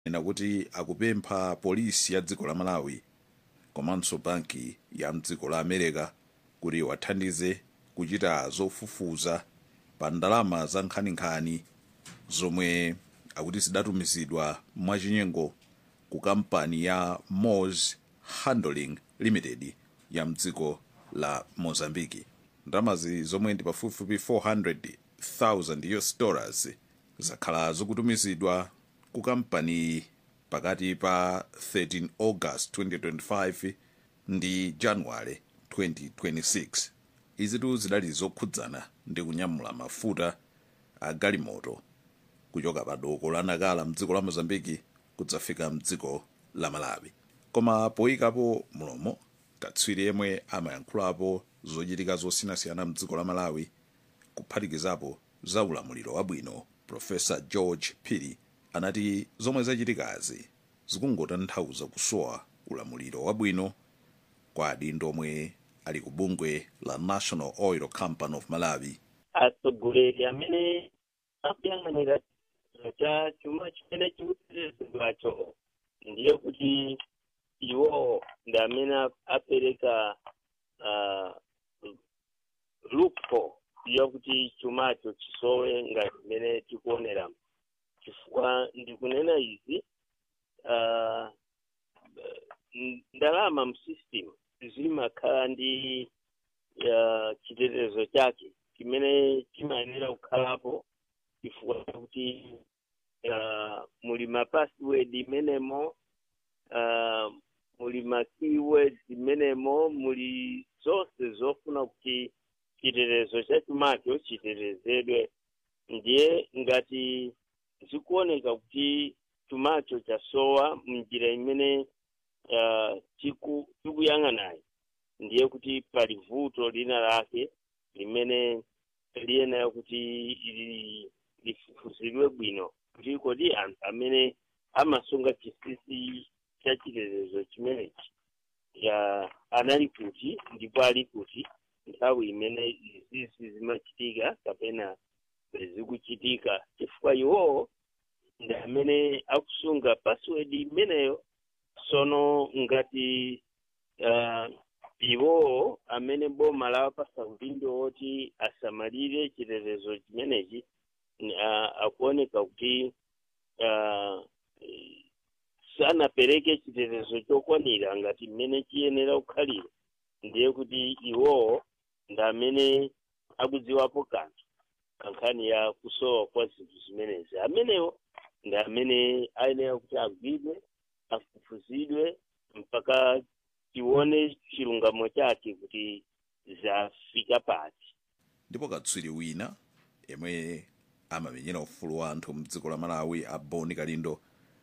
ena kuti akupempha polisi ya dziko la malawi komanso banki ya mdziko la america kuti wathandize kuchita zofufuza pa ndalama za nkhaninkhani zomwe akuti zidatumizidwa mwachinyengo ku kampani ya moss handling limited ya mdziko la mozambiki ndalamazi zomwe ndi pafupifupi 400,000 us dollars zakhala zikutumizidwa ku kampani pakati pa 13 august 2025 ndi januwale 2026 izitu zidali zokhudzana ndi kunyamula mafuta a galimoto kuchoka pa doko la nakala mdziko la mozambiki kudzafika mdziko la malawi koma poyikapo mulomo katswiri yemwe amayankhulapo zochitika zosiyanasiyana mdziko la malawi kuphatikizapo za ulamuliro wabwino profesa george phiri anati zomwe zachitikazi zikungotanthauza kusowa ulamuliro wabwino kwa adindo omwe ali ku bungwe la national oil company of malawi atsogoleri amene akuyang'anira cha chuma chimene chikutetezedwacho ndiye kuti iwo ndi amene apereka uh, loophole yakuti chumacho chisowe ngati mmene tikuonera chifukwa ndikunena izi uh, ndalama msystem zimakhala ndi uh, chitetezo chake chimene chimayenera kukhalapo chifukwa chakuti uh, muli ma password imenemo uh, muli ma keywords imenemo muli zonse zofuna kuti chitetezo cha chumacho chitetezedwe ndiye ngati zikuoneka kuti chumacho chasowa mnjira imene uh, tikuyang'anayo ndiye kuti pali vuto lina lake limene liyenera kuti lifufuzidwe bwino kuti kodi anthu amene amasunga chisisi cha chitetezo chimenechi ya anali kuti ndipo ali kuti nthawi imene izizi zimachitika kapena zikuchitika chifukwa iwowo ndi amene akusunga password imeneyo sono ngati uh, iwowo amene boma lawapasa udindo woti asamalire chitetezo chimenechi uh, akuoneka kuti uh, sanapereke chitetezo chokwanira ngati mmene chiyenera kukhalira ndiye kuti iwowo ndi amene akudziwapo kanthu kankhani ya kusowa kwa zinthu zimenezi amenewo ndi amene ayenera kuti agwidwe afufuzidwe mpaka tione chilungamo chake kuti zafika pati ndipo katswiri wina yemwe amamenyera ufulu wa anthu mdziko la malawi a boni kalindo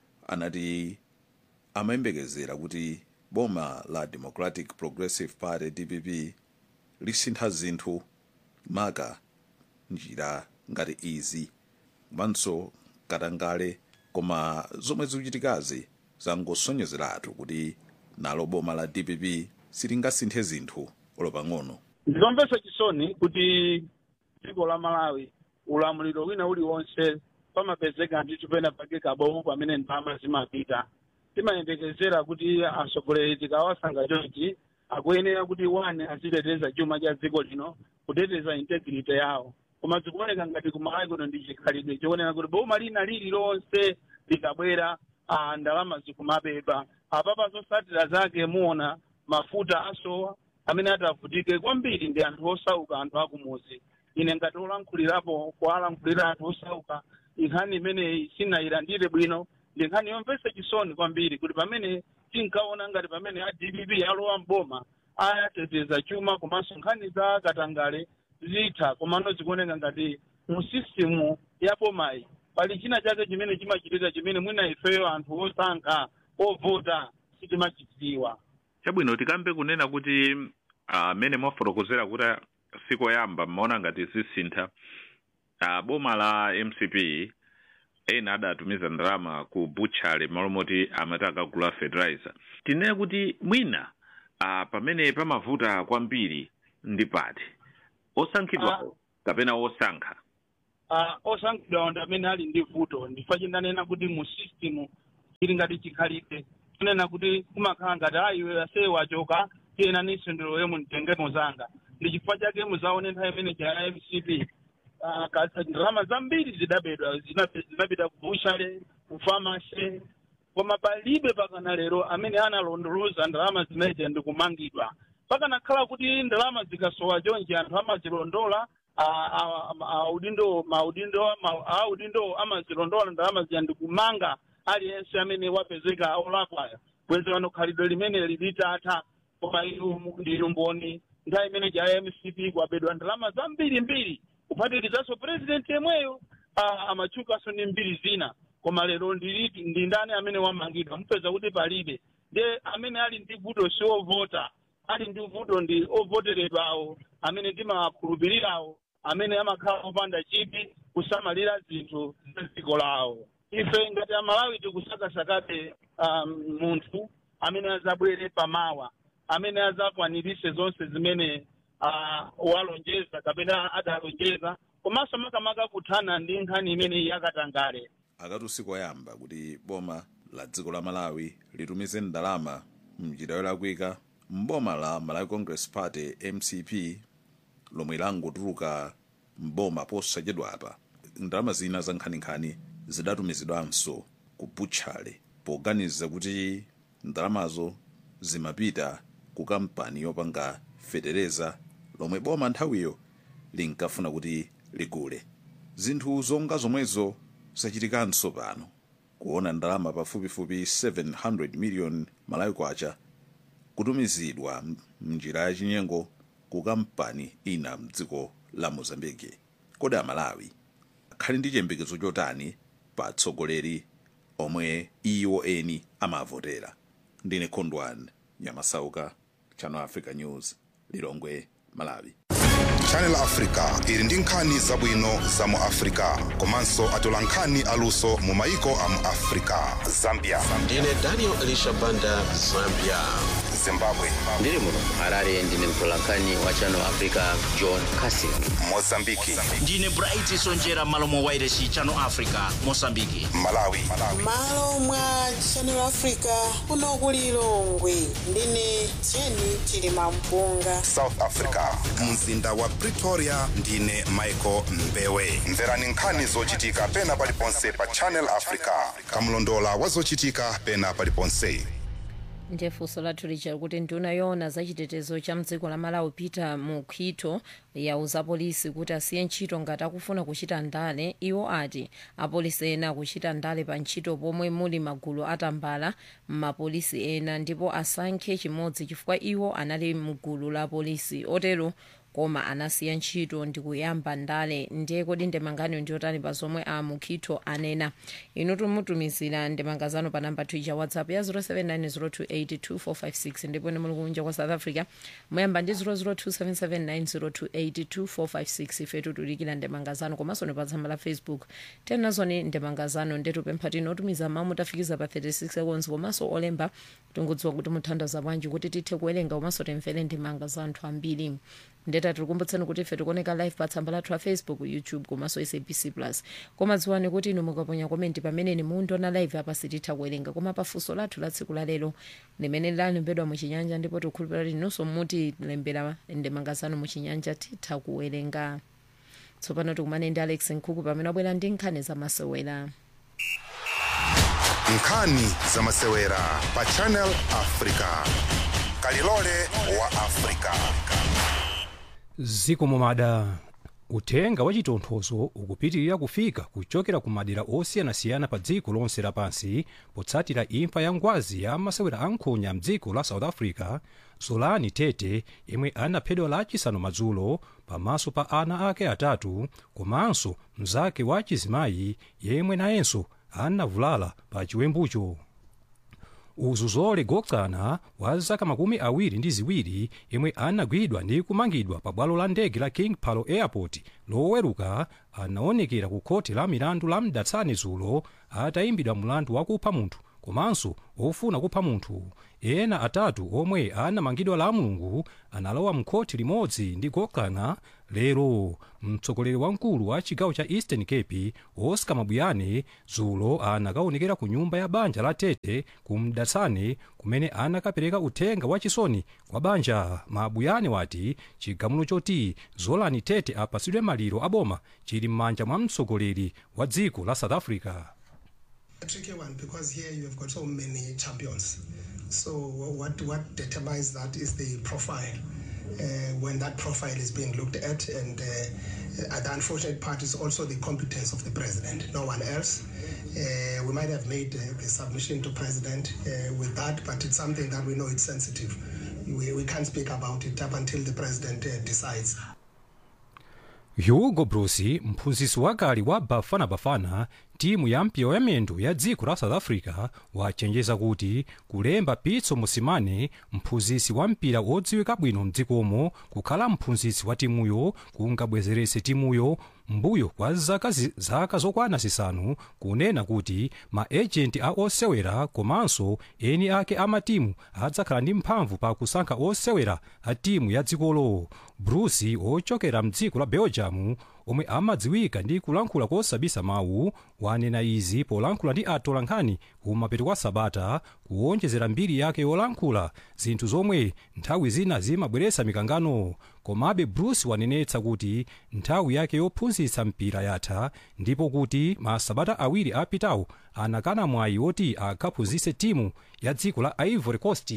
anati amayembekezera kuti boma la democratic progressive party dpp lisintha zinthu maka njira ngati izi komanso katangale koma zomwe zikuchitikazi zangosonyezeratu kuti nalo boma la dpp silingasinthe zinthu olopang'ono ndikomvetsa chisoni kuti dziko la malawi ulamuliro wina uliwonse pamapezeka ndithu pena pake kabowo pamene ndalama zimapita timayembekezera kuti atsogoleri tikawasankha chonchi akuyenera kuti wane aziteteza chuma cha dziko lino kuteteza integrity yawo koma zikuoneka ngati kumalawi kuno ndi chikhalidwe chikuoneka kuti boma lina lililonse likabwera ah, ndalama zikumabeba apapa zotsatira zake muona mafuta asowa amene atavutike kwambiri ndi anthu osauka anthu akumuzi ine ngati olankhulirapo kuwalankhulira anthu osauka nkhani imeneyi sinayilandire bwino ndi nkhani yomvetsa chisoni kwambiri kuti pamene tinkaona ngati pamene a dpp alowa mboma ayateteza chuma komanso nkhani za katangale zitha komano zikuoneka ngati mu sistimu ya bomayi pali china chake chimene chimachitika chimene mwina ifeyo anthu osankha ovota sitimachidziwa chabwino tikambe kunena kuti amene uh, mwafotokozera kuti sikoyamba mmaona ngati zisintha uh, boma la mcp ena adatumiza ndalama ku butchale malo moti amati akagula fertilizer tinene kuti mwina uh, pamene pamavuta kwambiri ndi pati osankhidwawo kapena osankha uh, osankhidwawo ndi amene ali ndi vuto ndifa chindanena kuti mu system chili ngati chikhalidwe kunena kuti kumakhala ngati ayiwe aseye wachoka tiyena ninso ndilowe munditengemo zanga ndi chifukwa chake muzaone nthawi imene cha mcp ah, kasa ndalama zambiri zidabedwa zinape- zinapita ku bushale ku famasi koma palibe pakana lero amene analondoloza ndalama zimenezo ndi kumangidwa pakanakhala kuti ndalama zikasowa chonje anthu amazilondola a- a- a- audindo maudindo ma- audindo amazilondola ndalama zija ndi kumanga aliyense amene wapezeka olakwayo bwenzi wano khalidwe limene lilitatha koma inu ndinu mboni nthawi imene cha mcp kwabedwa ndalama zambiri mbiri kuphatikizanso president yemweyo ah, amatchukanso ndi mbiri zina koma lero ndiliti ndi ndani amene wamangidwa mupeza kuti palibe nde amene ali ndi vuto si ovota ali ndi vuto ndi ovoteredwawo amene timakhulupirirawo amene amakhala opanda chipi kusamalira zinthu za dziko lawo ife ngati amalawi tikusakasakabe um, munthu amene azabwere pamawa amene azakwanirise zonse zimene uh, walonjeza kapena adalonjeza komanso makamaka kuthana ndi nkhani imene yakatangale akati usiku oyamba kuti boma la dziko la malawi litumize ndalama mnjira yolakwika mboma la malawi congress party mcp lomwe langotuluka mboma posachedwapa ndalama zina za nkhaninkhani zidatumizidwanso ku butchale poganiza kuti ndalamazo zimapita ku kampani yopanga fetereza lomwe boma nthawiyo linkafuna kuti ligule zinthu zonga zomwezo zachitikanso pano kuona ndalama pafupifupi 700 million malawi kwacha kutumizidwa m- mnjira ya chinyengo ku kampani ina mdziko la mozambike kodi amalawi akhali ndi chiyembekezo chotani pa atsogoleri omwe iwo eni amavotera ndine khondwani nyamasauka channel africa news lilongwe malawi channel africa ili ndi nkhani zabwino za mu africa komanso atola nkhani aluso mu maiko a mu africa zambia ndine daniel elisha banda zambia zimbabwe ndiri muno harare ndine mtolankhani wa channel africa john casing mozambiki ndine bright sonjera malo mwa wairesi channel africa mosambiki malawi malo mwa channel africa kuno kuli lilongwe ndine jeni chilima mpunga south africa mzinda wa pretoria ndine michael mbewe mverani nkhani zochitika pena paliponse pa channel africa kamlondola wa zochitika pena paliponse ndiye funso lathu lija kuti nduna yoona za chitetezo cha mdziko la malawi peter mukhito yauza apolisi kuti asiye ntchito ngati akufuna kuchita ndale iwo ati apolisi ena akuchita ndale pa ntchito pomwe muli magulu atambala m'mapolisi ena ndipo asankhe chimodzi chifukwa iwo anali mgulu la polisi otero koma anasiya ntchito ndi kuyamba ndale ndiye kodi ndemangano ndiyotani pa zomwe a mukhito anena inu tumutumizira ndemangazano pa namba twicha whatsapp ya 0790282456 ndipo ine muli kunja kwa south africa muyamba ndi 0027790282456 ife tutulikira ndemangazano komanso ni pa tsamba la facebook tenazoni ndemangazano ndetupempha tino otumiza mawu mutafikiza pa 36 seconds komanso olemba tingudziwa kuti muthandaza bwanji kuti tithe kuwerenga komanso timvere ndemanga za anthu ambiri ndeta tikukumbutsani kuti ife tikuoneka live pa tsamba lathu la facebook youtube komanso sabc plus koma dziwani kuti inu mukaponya komenti pamene ni mundiona live apa sititha kuwerenga koma pafunso lathu la tsiku la lero limene lalembedwa muchinyanja ndipo tikukhulupirira kuti inunso mutilembera ndemangazano muchinyanja titha kuwerenga tsopano tikumane ndi alex nkhuku pamene abwera ndi nkhani zamasewera nkhani zamasewera pa channel africa kalilole wa africa ziko mumada uthenga wa chitonthozo ukupitirira kufika kuchokera ku madera osiyanasiyana pa dziko lonse lapansi potsatira imfa ya ngwazi ya masewera ankhonya mdziko la south africa zolani tete yemwe anaphedwa lachisanu madzulo pamaso pa ana ake atatu komanso mnzake wa chizimayi yemwe nayenso anavulala pa chiwembucho uzuzole goksana wa zaka makumi awiri ndi ziwiri yemwe anagwidwa ndi kumangidwa pa bwalo la ndege la king palo airport loweruka anaonekera ku khoti la milandu la mdatsani dzulo atayimbidwa mlandu wakupha munthu komanso ofuna kupha munthu ena atatu omwe anamangidwa la mulungu analowa mkhoti limodzi ndi gokana lero mtsogoleri wamkulu wa chigawo cha eastern cape oscar mabuyane dzulo anakaonekera ku nyumba ya banja la tete ku mdatsane kumene anakapereka uthenga wachisoni kwa banja mabuyane wati chigamulo choti zolani tete apasidwe maliro aboma chili m'manja mwa mtsogoleri wa dziko la south africa a tricky one because here you have got so many champions. So what what determines that is the profile. Uh, when that profile is being looked at, and uh, the unfortunate part is also the competence of the president, no one else. Uh, we might have made uh, the submission to president uh, with that, but it's something that we know it's sensitive. We, we can't speak about it up until the president uh, decides. hugo bruce mphunzitsi wakale wa bafana bafana timu ya mpira wa miyendo ya dziko la south africa wachenjeza kuti kulemba pitso mosimane mphunzitsi wa mpira wodziwika bwino mdzikomo kukhala mphunzitsi wa timuyo kungabwezeretse timuyo mbuyo kwa zaka, zi, zaka zokwana zisanu kunena kuti maejenti a osewera komanso eni ake amatimu adzakhala ndi mphamvu pa kusankha osewera a timu ya dzikolo bruce ochokera mdziko la belgium omwe amadziwika ndi kulankhula kosabisa mawu wanena izi polankhula ndi atolankhani kumapeto kwa sabata kuwonjezera mbiri yake yolankhula zinthu zomwe nthawi zina zimabweretsa mikangano komabe bruce wanenetsa kuti nthawi yake yophunzitsa mpira yatha ndipo kuti masabata awiri apitawo anakana mwayi woti akaphunzitse timu ya dziko la ivory coast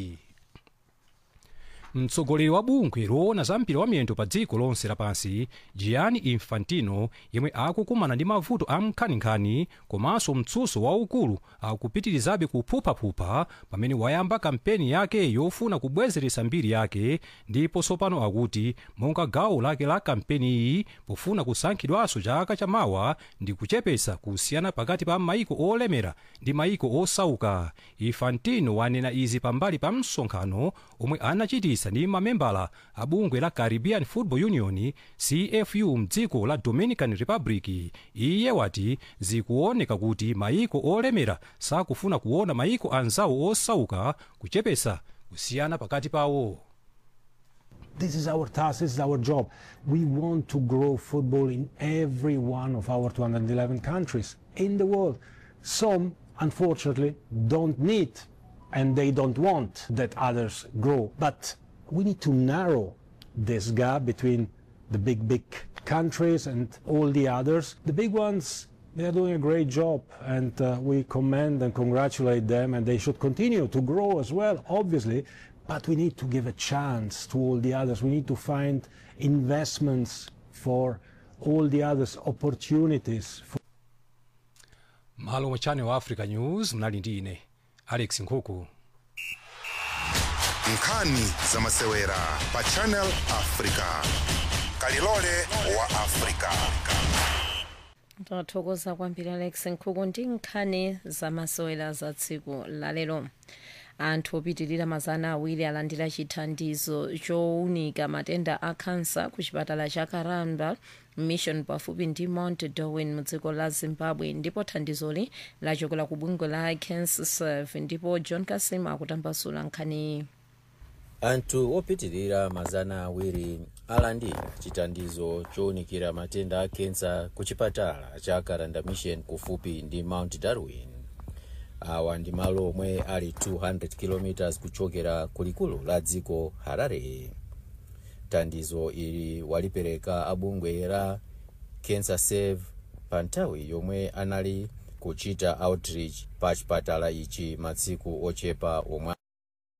mtsogoleri wa bungwe loona za mpira wa miyendo pa dziko lonse lapansi gianni infantino yemwe akukumana ndi mavuto a nkhaninkhani komanso mtsutso waukulu akupitirizabe kuphuphaphupa pamene wayamba kampeni yake yofuna kubwezeretsa mbiri yake ndipo tsopano akuti monga gawo lake la kampeni iyi pofuna kusankhidwanso chaka chamawa ndi kuchepetsa kusiyana pakati pa maiko olemera ndi maiko osauka infantino wanena izi pambali pa msonkhano omwe anachitisa ndi mamembala a bungwe la caribbean football union cfu mdziko la dominican republic iye wati zikuoneka kuti maiko olemera sakufuna kuona maiko anzawo osauka kuchepetsa kusiyana pakati pawo This is our task, this is our job. We want to grow football in every one of our 211 countries in the world. Some, unfortunately, don't need and they don't want that others grow. But we need to narrow this gap between the big, big countries and all the others. The big ones, they are doing a great job and uh, we commend and congratulate them and they should continue to grow as well, obviously. But we need to give a chance to all the others. We need to find investments for all the others, opportunities. For malo mwa channel wa africa news mnali ndi ine alex nkhuku nkhani za masewera pa channel africa kalilole wa africa tathokoza kwambiri alex nkhuku ndi nkhani zamasewera za tsiku lalero anthu opitirira mazana awiri alandira chithandizo chowunika matenda a kansa ku chipatala cha karamba mission pafupi ndi mount darwin mu dziko la zimbabwe ndipo thandizoli lachokera ku bungwe la cancer serve ndipo john kasim akutambasula nkhaniyi anthu opitirira mazana awiri alandira chithandizo chowunikira matenda a kensa ku chipatala cha karanda mission kufupi ndi mount darwin awa ndi malo omwe ali 200 km kuchokera kulikulu la dziko harare thandizo ili walipereka abungwe la cancer save pa nthawi yomwe anali kuchita outreach pa chipatala ichi masiku ochepa omwe